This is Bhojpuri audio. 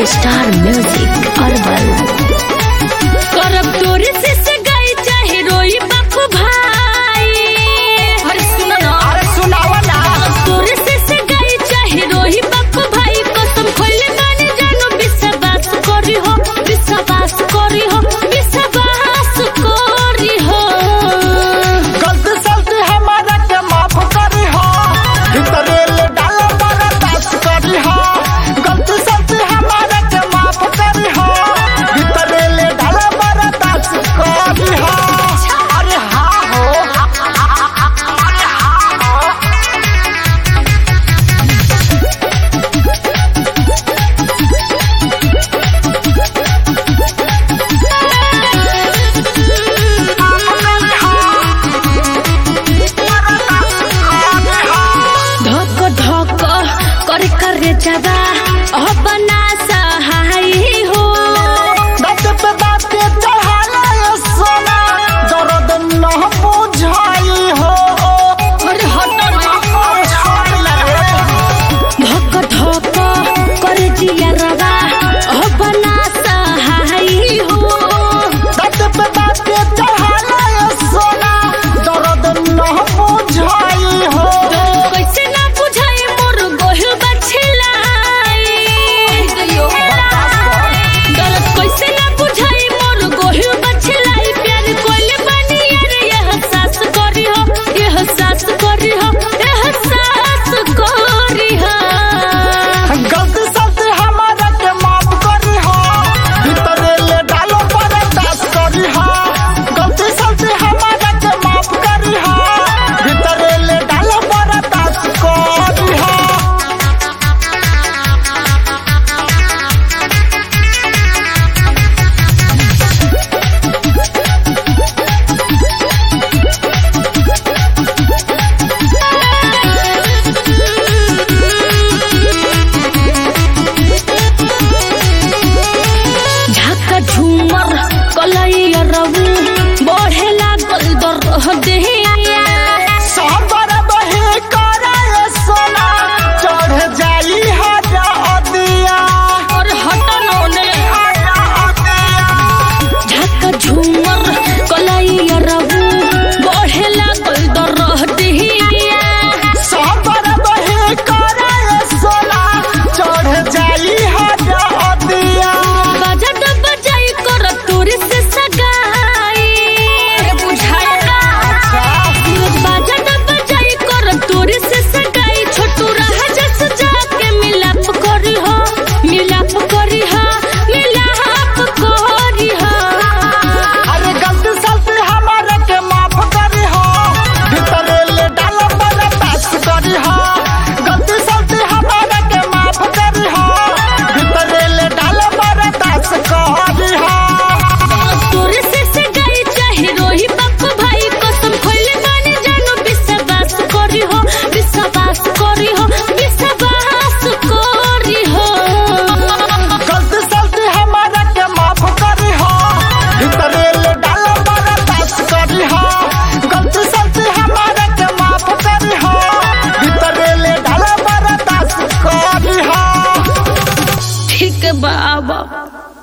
स्टार म्यूजिक अरबल करब तोरे से सगाई चाहे रोई बाप भाई अरे सुनो ना अरे सुनावा ना तोरे से सगाई चाहे रोही बाप भाई कसम खोले माने जानो विश्वास करी हो विश्वास करी हो विश्वास करी हो गलती सलती हमारा के माफ करी हो भीतरे ले डालो बड़ा दास करी हो गलती सलती हमारा के माफ करी हो भीतरे ले डालो बड़ा दास करी हो अरे हाँ हो अरे हाँ हो धक धक करे करे जबा अह बना सहाय हो बात पे बात के चढ़ाला ये सोना दर्द न बुझाई हो अरे हट ना अरे छोड़ ले धक धक करे जिया रवा अह बना सहाय हो बात पे बात के चढ़ाला ये सोना दर्द न बुझाई हो कैसे ना बुझाए मोर गोहिल बछलाई दर्द कैसे ना बुझाए मोर गोहिल बछलाई प्यार कोइले बनी यार यह सास करी हो यह सास करी हो यह सास करी हो गलती सलती हमारा के माफ करी हो भीतरे ले डालो पर दास करी हो गलती सलती हमारा के माफ करी हो भीतरे ले डालो पर दास करी हो झाका झूमर कलैया रवू बढ़े लागल दर देहिया साबर बहे करे सोना चढ़ जाई हरा अदिया और हटन होने हरा अदिया झाका झूमर कलैया रवू बढ़े लागल दर देहिया साबर बहे करे सोना चढ़ जाई हरा अदिया बाजा दब बजाई कर तोरे से सगाई बुझाया सूरज बाजा दब बजाई कर तोरे से सगाई छोटू रहा जस जाके मिलाप करी हो मिलाप करी हो मिलाप करी हो अरे गलती सलती हमारे के माफ करी हो भीतरे ले डालो बड़ा दास करी हो गलती सलती हमारे के माफ करी हो भीतरे ले डालो बड़ा दास करी हो तोरे से सगाई चाहे रोही बाप भाई कसम खोले माने जानो विश्वास करी हो विश्वास करी हो विश्वास करी हो गलती सलती हमारा के माफ करी हो भीतरे ले डालो बड़ा दास करी हो गलती सलती हमारा के माफ करी हो भीतरे ले डालो बड़ा दास करी हो ठीक है बाबा